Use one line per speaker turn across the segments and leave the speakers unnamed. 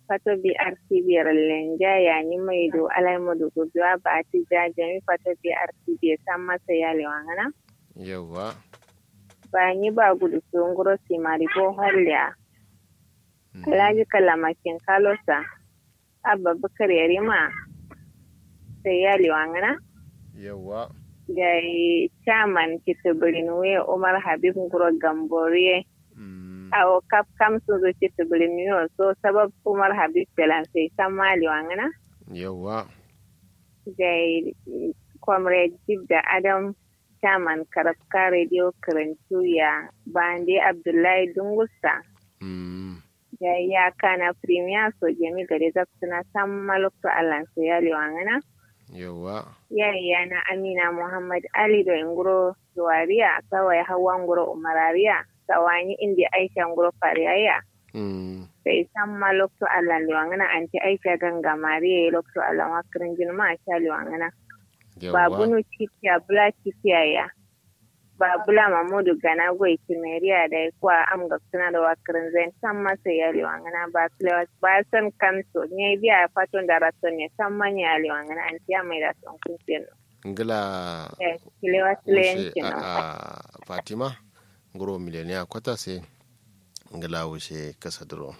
fato BRC biyar lenja ya ni mai do alai mu do guduwa ba ti ja jami fato BRC biyar san masa ya lewangana.
yawa
Ba ni ba gudu sun guro si maribo halya. Alhaji kalamakin kalosa. Abba Bukar Yarima. Sai ya lewangana.
yawa
Da chairman kitibirin we Umar Habib Nguro Gamboriye.
Mm,
awo kap kam sun zo kitibirin yo so sabab Umar Habib Belan sai san ma lewangana.
yawa
da comrade da adam chairman karafka radio karantu ya bande abdullahi dungusta
Mm,
da ya kana premier so jami gare zaksuna san malukta allan so ya liwangana
yawa
ya yana amina muhammad ali da inguro zuwariya kawai hawa nguro umarariya sawani indi aisha nguro fariyaya
Mm,
sai san malukta allan liwangana anti aisha ganga mariya lokto allan wakirin jirma a sha liwangana
yawa
babunu kitiya bula kitiya ya babula mamudu gana gwai kimeriya da kuwa am ga suna da wakirin zai san masa ya liwangana ba kilewa ba san kanso ne biya faton da rason ne san manya ya liwangana an tiya mai da son kunfin
ngila
kilewa
wushe
silenci
a
no
a fatima ngoro miliyoniya kwata sai ngila wushe kasa duro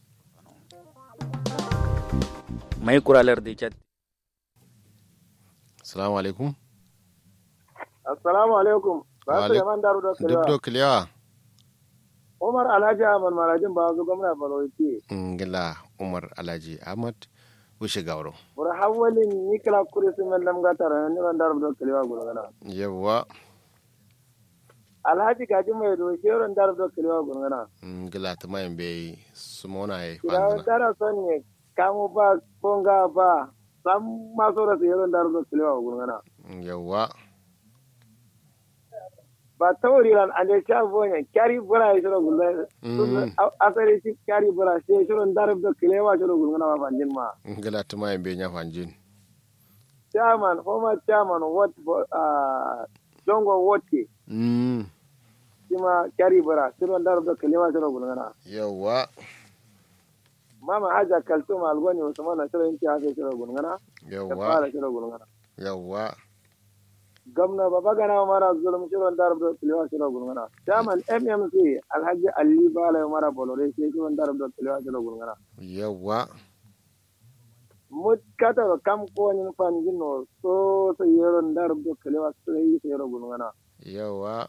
mai kuralar da chat
salamu alaikum
Assalamu alaikum. Ba su
Wa
yaman daru da
duk
kalewa.
do kiliya
Umar Alhaji Ahmad Marajin ba su gwamna Balochi.
ngila umar alhaji ahmad wushe gawro
Bura hawalin Nikila Kuri sun yan lamga tara ni ban daru da kalewa gurgana.
yawa
Alhaji Gaji mai do sheron daru da kalewa gurgana.
ngila ta mayin bai sumona ya
Kira
fangana
tara son ne kamu ba konga ba sam maso da sheron daru da kalewa gurgana.
yawa
Ba tauri ran ande sha bonya kyari bura ya shiro gurgana.
Mm.
Asali shi kyari bura shi sheron daru da kalewa shiro gurgana ba fanjin ma.
ngila ta mayin bai nya fanjin
Chairman, former chairman, what, uh, Jongo Wote.
Mm,
sima kyari bara siron daro da kalima siro gulngana
yawa
mama haja kalsum algoni usman na siro inti hafe siro gulngana ta
yawa
fara siro gulngana
yawa
gamna baba gana mara zulum siro daro da kalima siro gulngana chairman mmc alhaji ali bala mara bolore shi siro daro da kalima siro gulngana
yawa
mut kata da kam ko ni fan jinno so so yero daro da kalima siro gulngana
yawa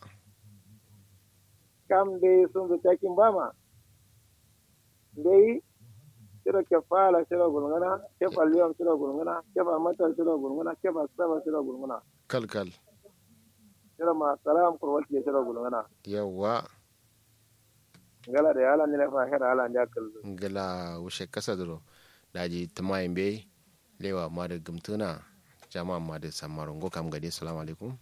kam be sun da takin bama dai siro ke fala siro gulngana ke faliyam siro gulngana ke ba mata siro gulngana ke ba saba siro gulngana
kalkal
siro ma salam kurwati siro gulngana
yawa
ngala da yala ni la fa hera ala ndia kallu
ngila wushe kasa duro daji ta mayin bai lewa ma da gumtuna jama'a ma da samarin go kam gade salamu alaikum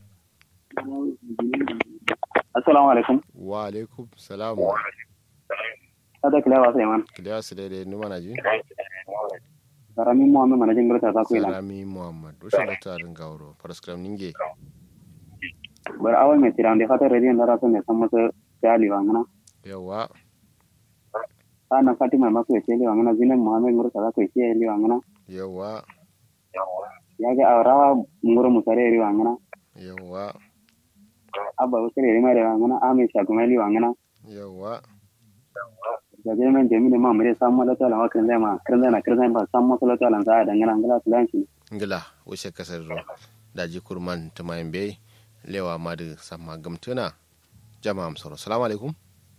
assalamu alaikum
wa alaikum salamu
ada kila wasa yaman
kiliya su daidai numa na ji
karami muhammed manajin gurta ta kuila
salami muhammad wushe da tarin gawaro faraskram ninge
bar awal mai tiran da fata rediyon da rasu mai san masa jali wa ngana
yawa
ana fatima masu ya ce wa ngana zinan muhammed gurta ta kuwa ce wa ngana
yawa
ya ga awrawa nguru musare ri wa ngana
yawa
abba usare ri mare wa ngana ame shagumali wa ngana
yawa
da je men jemi ne ma mure san mala tala wa kan ma kan na kan ba san mala tala za da ngana ngala tulan shi
ngila wushe kasa duro daji kurman ta mayin bai lewa ma da sama gumtuna jama'a amsaro salamu alaikum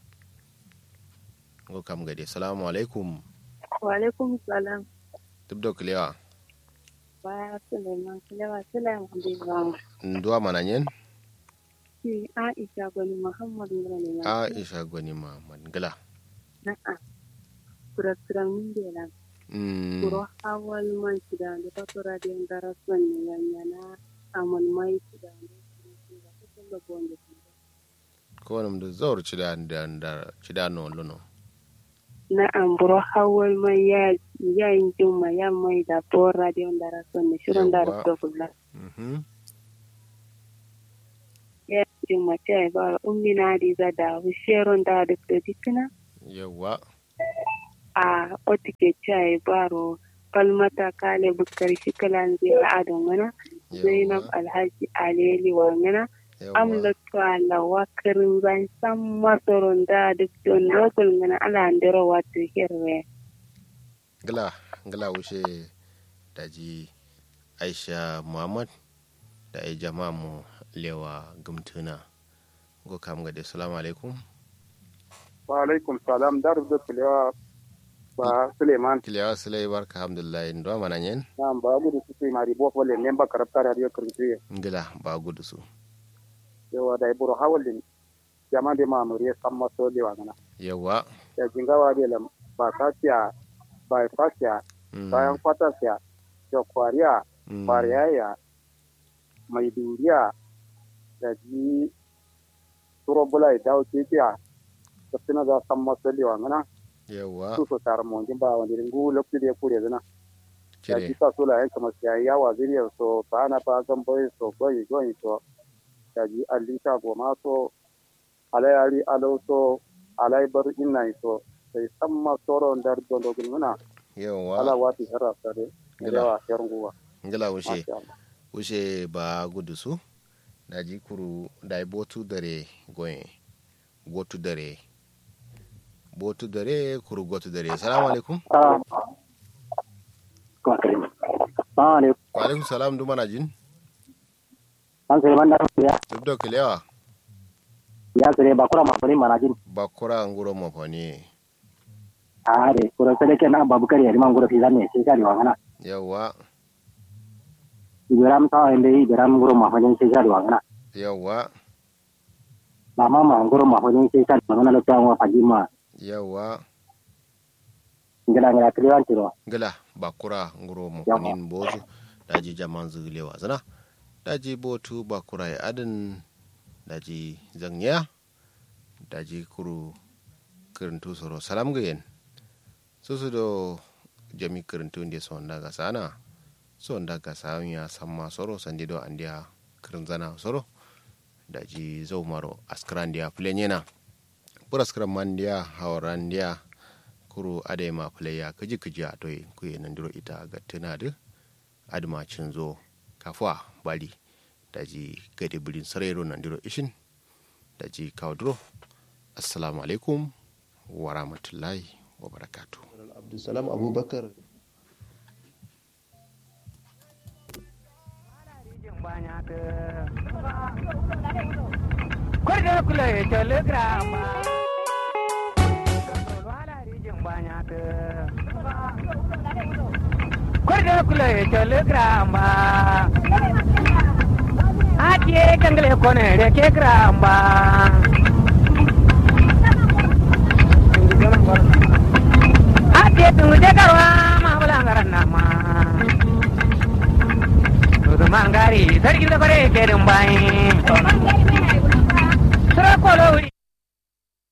go kam gade salamu alaikum
wa alaikum salam
duk da kulewa
ba suleiman kilewa suleiman biwa
nduwa mananyen
ki aisha gwani muhammad ngana ne
aisha gwani muhammad ngila
na'a kuraturan min bela
Mm,
kuro awal man shida da tatura da yan darasan ne yanyana amal mai shida da da kusan da bonde
ko wani da zaur cida da da cida no luno
na'am buro hawal mai ya yayin juma ya mai da bora da yan darasan ne shirin da
Yawwa.
da kula
Mhm.
ya juma ta ba ummi na di za da wisheron da da da dikina
yawa
a otike chai baro kalmata kale bukar shi kalan zai adon mana zainab alhaji aleli wangana amlatu ala wakarin zan san masoron da duk don lokal ngana ala ndero watu hirwe
gila gila wuce daji aisha muhammad da ai jama'a mu lewa gumtuna go kam ga assalamu alaikum
wa alaikum salam dar da kulewa ba suleiman
kilewa sulai barka alhamdulillah ndo mana nyen
nam ba gudu su sai mari bo wala memba karabta radio kirtiye
ngila ba gudu su
yawa da iburo hawalin jama de ma muriye samma so de wangana
yawa
ya jingawa de lam ba kasiya ba fasiya bayan kwatasiya da kwariya kwariya mai duriya da ji turo bula ya dawo kekiya da suna za san masu lewa ngana
yawa
su so tar mo jimba wani ringu lokti de kure zana ya
cire
ji sa sula yan kamar ya ya wa zuriya so ba na ba zan boye so goyi goyi so ya ji alita goma so alayari alo so alai bar inna so sai san masu ron dar dondo gulmuna ala
yawa
wati hera sare
Gila.
yawa yarnguwa
ngila wuce
masha Allah
wuce ba gudu su daji kuru dai botu dare goye botu dare botu dare kuru gotu dare assalamu alaikum
Ah. Kwa kare. Assalamu alaikum.
wa alaikum salam du mana jin
An sai man da ya
duk da kilewa
ya sare ba kura ma fari mana jin.
bakura nguro mafani
A re kura sai ke na babu kare man gura fi zanne sai shari wa kana.
yawa
Ibiram sa inde ibiram gura ma fajin sai shari wa kana.
yawa
Mama ma gura ma fajin sai shari wa kana lo tawa faji ma.
yawa
Ngala ngala kriwan tiro.
gila bakura nguro mafanin bozu daji jaman zugilewa zana daji botu bakura ya adin daji zangya daji kuru kirintu soro salam gayen susu do jami kirintu ndi son daga sana son daga sanya samma soro sandi do andiya kirin zana soro daji zau maro askran dia plenyena pura askran man dia hawaran dia kuru adema pleya kaji kaji a toy kuye nandiro ita ga tunadu adma cinzo kafwa bali daji gade birin sarero nandiro ishin daji kawdro assalamu alaikum wa rahmatullahi wa barakatuh
abdulsalam abubakar
Kwarda kula ya telegrama. Kwarda kula ya telegrama. Ake kangale kone da ke gramba. Ake tunje karwa ma bulangaran nama. Tudu mangari sarki da bare ke dumbai. Sura kolo wuri.